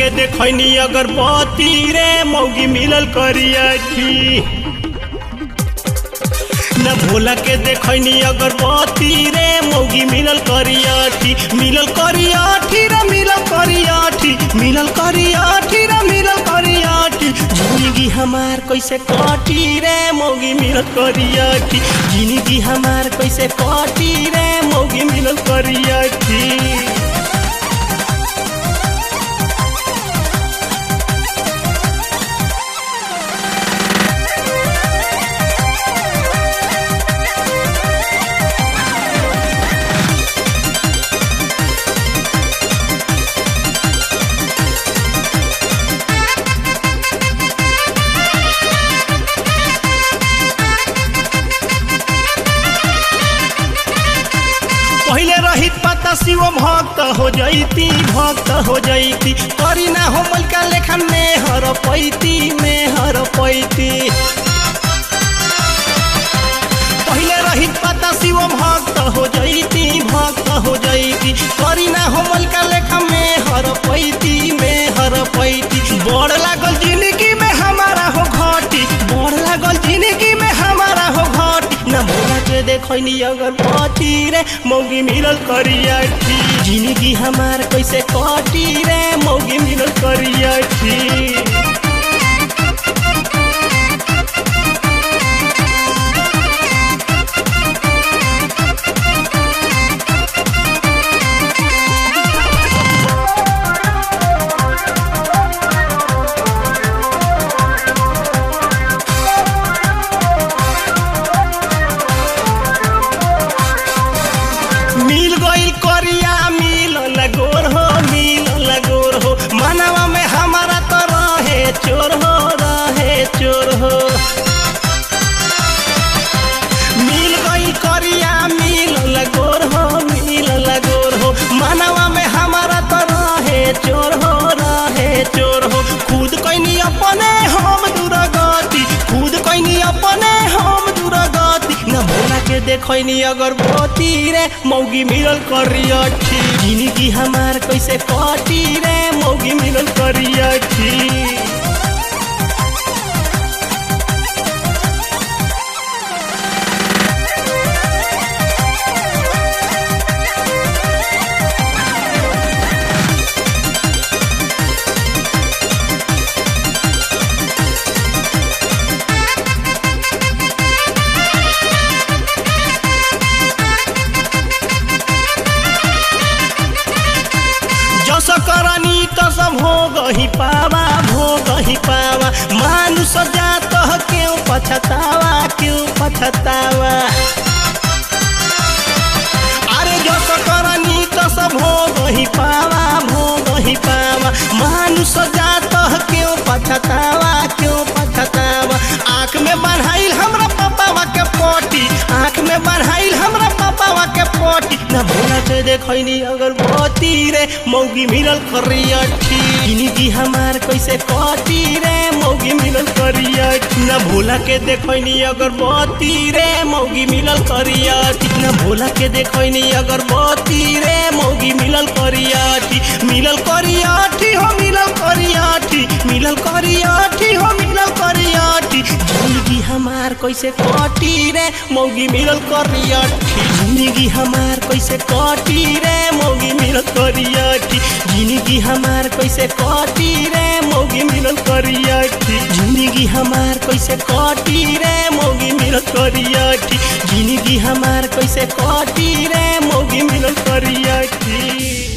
के देखनी अगरबत्ती रे मौगी मिलल करियठी न भोला के देखनी अगरबत्ती रे मौगी मिलल करियठी मिलल करियठी रे मिलल करियठी मिलल करियठी रे मिलल करियठी जिंदगी हमार कैसे कटी रे मौगी मिलल करियठी जिंदगी हमार कैसे कटी रे मौगी मिलल करियठी पहले रहित पता शिव भक्त हो जैती भक्त हो जैती करी ना हो मलका लेखन में हर पैती में हर पैती पहले रहित पता शिव भक्त हो जैती भक्त हो जैती करी ना हो मलका लेखन में हर पैती में हर पैती बड़ लागल जिंदगी में हमारा हो घटी बड़ लागल जिंदगी में हमारा हो घटी न भोला के देखनी अगरबत्ती रे मौगी मिलल करियठी जिंदगी हमार कैसे कटी रे मौगी मिलल करियठी मिल गईल करिया मिल लगोर हो मिल लगोर हो मनवा में हमारा तो रहे चोर हो रहे चोर हो मिल गईल करिया मिल लगोर हो मिल लगोर हो मनवा में हमारा तो रहे चोर हो रहे चोर हो खुद कैनी अपने हम दुर्गति खुद कैनी अपने हम दुर्गति न भोला के देखनी अगरबत्ती रे मौगी मिलल करियठी जिंदगी हमार कैसे कटी रे मौगी मिलल करियठी जस करनी तस भोग ही पावा भोग ही पावा मानुष जात क्यों पछतावा क्यों पछतावा अरे जस करनी तस भोग ही पावा भोग ही पावा मानुष जात क्यों पछतावा क्यों पछतावा आँख में बढ़ाइल हमरा पापावा के पोटी आँख में बढ़ाइल हमरा पापावा के पोटी न भोला के देखनी अगरबत्ती रे मौगी मिलल करियठी जिंदगी हमार कैसे कटी रे मौगी मिलल करियठी न भोला के देखनी अगरबत्ती रे मौगी मिलल करियठी न भोला के देखनी अगरबत्ती रे मौगी मिलल करियठी मिलल करियठी हो मिलल करियठी मिलल करियठी हो मिलल करियठी जिंदगी हमार कैसे कटी रे मौगी मिलल करियठी जिंदगी हमार कैसे कटी रे मौगी मिलल करियठी जिंदगी हमार कैसे कटी रे मौगी मिलल करियठी जिंदगी हमार कैसे कटी रे मौगी मिलल करियठी जिंदगी हमार कैसे कटी रे मौगी मिलल करियठी